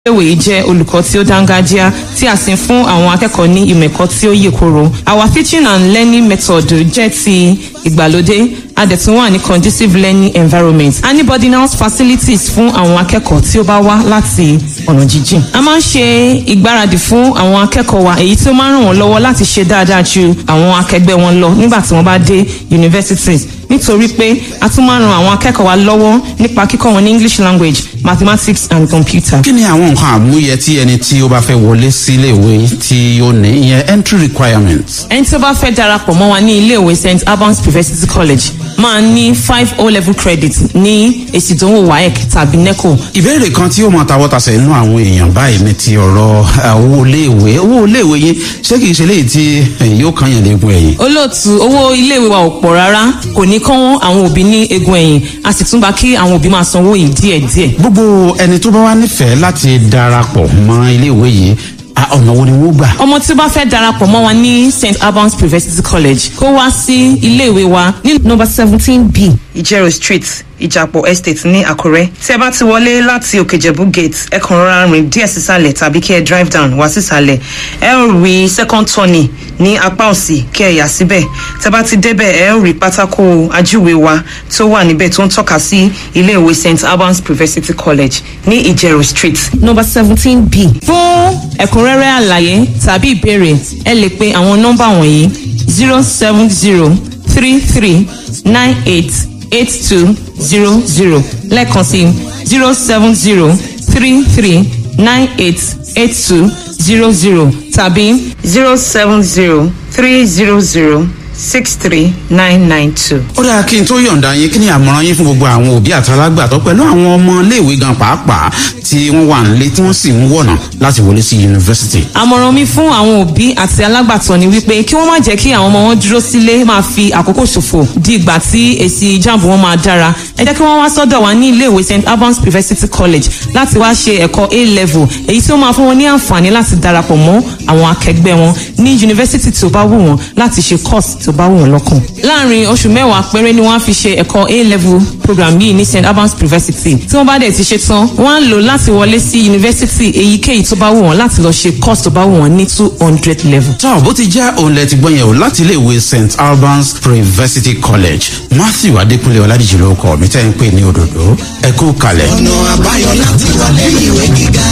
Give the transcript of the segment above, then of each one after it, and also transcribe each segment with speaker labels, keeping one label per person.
Speaker 1: iléèwé yìí jẹ́ olùkọ́ tí ó dángájíá tí a sì ń fún àwọn akẹ́kọ̀ọ́ ní ìmọ̀ ẹ̀kọ́ tí ó yè koro. Our teaching and learning method jẹ́ ti ìgbàlódé a dẹ̀ tún wà ní conducive learning environment. A ní boarding house facilities fún àwọn akẹ́kọ̀ọ́ tí ó bá wá láti ọ̀nà jíjìn. A máa ń ṣe ìgbáradì fún àwọn akẹ́kọ̀ọ́ wa èyí tí ó máa ń ràn wọ́n lọ́wọ́ láti ṣe dáadáa ju àwọn akẹgbẹ́ wọn lọ nígbà tí wọ́n bá dé universities nítorí pé a tún máa ń ran àwọn akẹ́kọ̀ọ́ wa lọ́wọ́ nípa kíkọ́ wọn ní English language mathematics and computer.
Speaker 2: kí ni àwọn nǹkan àmúyẹ tí ẹni tí ó bá fẹ́ wọlé sí iléèwé tí ó ní ìyẹn entry requirements.
Speaker 1: ẹni tí ó bá fẹ́ darapọ̀ mọ́ wa ní iléèwé st albans university college máa ní five o level credit ní èsì ìdánwò waec tàbí neco.
Speaker 2: ìbéèrè kan tí ó mọ tawọ́tasẹ̀ nínú àwọn èèyàn báyìí ní ti ọ̀rọ̀ owó iléèwé owó iléèwé yín ṣé kìí ṣe léyìí tí yóò kàn yàn léegun ẹ̀yìn.
Speaker 1: olóòtú owó iléèwé wa ò pọ̀ rárá kò ní kán àwọn òbí ní egun ẹ̀yìn a sì tún gba kí àwọn òbí máa sanwó yìí díẹ̀díẹ̀.
Speaker 2: gbogbo ẹni tó bá wá nífẹ̀ẹ́ láti darapọ̀ mọ́ iléèwé yìí ọ̀nà wo ni wọ́n gbà.
Speaker 1: ọmọ tí ó bá fẹ́ darapọ̀ mọ́ wa ní st albans university college kó wá sí iléèwé wa ní nọ́mbà seventeen b ìjẹrò street ìjàpọ̀ estate ní àkúrẹ́ tí ẹ bá ti wọlé láti òkèjẹ̀bú gate ẹ kàn rọra rìn díẹ̀ sísàlẹ̀ tàbí kí ẹ drive down wá sísàlẹ̀ ẹ ó rí second turning ní apá òsì kí ẹ yà síbẹ̀ tẹ bá ti débẹ̀ ẹ ó rí pátákó ajúwe wa tó wà níbẹ̀ tó ń tọ́ka sí iléèwé st albans university college ní ìjẹrò street. nọ́mbà seventeen b fún ẹ̀kúnrẹ́rẹ́ àlàyé tàbí ìbéèrè ẹ lè pe àwọn nọ́mbà wọ̀nyí zero seven zero three three nine eight eight two zero zero lẹ́ẹ̀kan sí zero seven zero three three nine eight eight two zero zero tàbí zero seven zero three zero zero six three nine nine two.
Speaker 2: ó dáa kí n tó yọ̀ǹda yín kí ni àmọ̀ràn yín fún gbogbo àwọn òbí àtàlágbàtọ́ pẹ̀lú àwọn ọmọ iléèwé gan pàápàá tí wọ́n wà nílé tí wọ́n sì ń wọ̀nà láti wọlé sí yunifásitì.
Speaker 1: àmọ̀ràn mi fún àwọn òbí àti alágbàtọ́ ni wípé kí wọ́n má jẹ́ kí àwọn ọmọ wọn dúró sílé máa fi àkókò ṣòfò di ìgbà tí èsì jamb wọn máa dára ẹ jẹ́ kí wọ́n wá sọ́dọ̀ wa ní iléèwé st albans university college láti wá ṣe ẹ̀kọ́ a level èyí tí ó máa fún wọn ní àǹfààní láti darapọ̀ mọ́ àwọn akẹgbẹ́ wọn ní yunifásitì tí ó bá wù wọ́n láti ṣe course tí ó bá wù wọ́n lọ́kàn. láàrin oṣù mẹ́wàá péré ni wọ́n á fi ṣe ẹ̀kọ́ a level program yìí ní st albans university tí wọ́n bá dẹ̀ ti ṣe tán wọ́n á lò láti wọlé sí yunifásitì èyíkéyìí tó bá wù wọ́n láti lọ ṣe course tó bá wù wọ́n ní two hundred level.
Speaker 2: tọ́ bó ti jẹ́ òun lẹ ti gbọ́ yẹn o láti iléèwé st albans university college matthew adékúnlé ọládìjì ló kọ́ mi tẹ́ ń pè ní òdòdó ẹ kú kalẹ̀.
Speaker 3: ọ̀nà àbáyọ láti wọlé ìwé gíga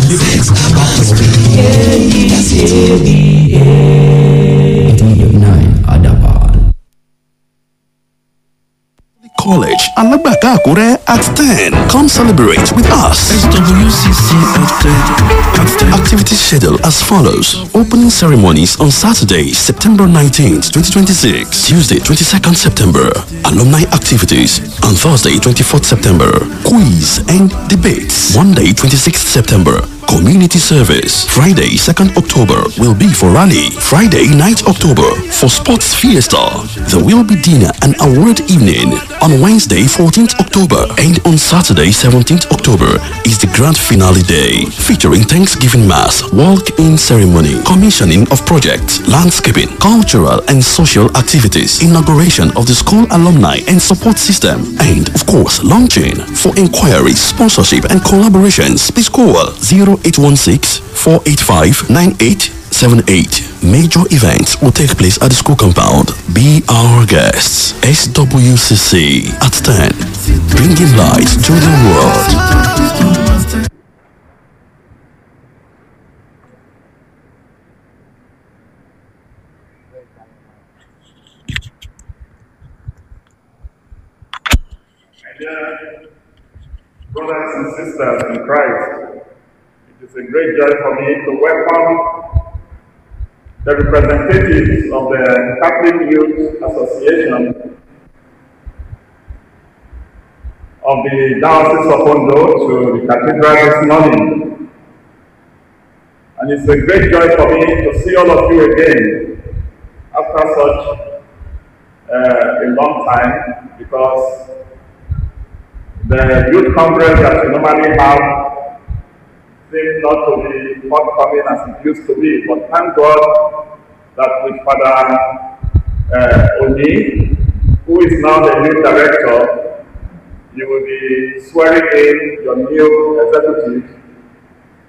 Speaker 3: st albans.
Speaker 4: College, Alagbaka Akure at 10. Come celebrate with us.
Speaker 5: SWCC at 10.
Speaker 4: Activity schedule as follows. Opening ceremonies on Saturday, September 19th, 2026. Tuesday, 22nd September. Alumni activities. On Thursday, 24th September. Quiz and debates. Monday, 26th September. Community service. Friday, 2nd October will be for rally. Friday, 9th October for sports fiesta. There will be dinner and award evening on Wednesday, 14th October. And on Saturday, 17th October is the grand finale day featuring Thanksgiving Mass, walk-in ceremony, commissioning of projects, landscaping, cultural and social activities, inauguration of the school alumni and support system, and of course, launching. For inquiries, sponsorship and collaborations, please call 0816 485 9878. Major events will take place at the school compound. Be our guests. SWCC at 10. Bringing light to the world.
Speaker 6: brothers and sisters in Christ, it is a great joy for me to welcome the representatives of the Catholic Youth Association of the Diocese of Ondo to the cathedral this morning. And it's a great joy for me to see all of you again after such uh, a long time because the youth congress that we normally have seems not to be forthcoming as it used to be. But thank God that with Father uh, Oni, who is now the new director, you will be swearing in your new executive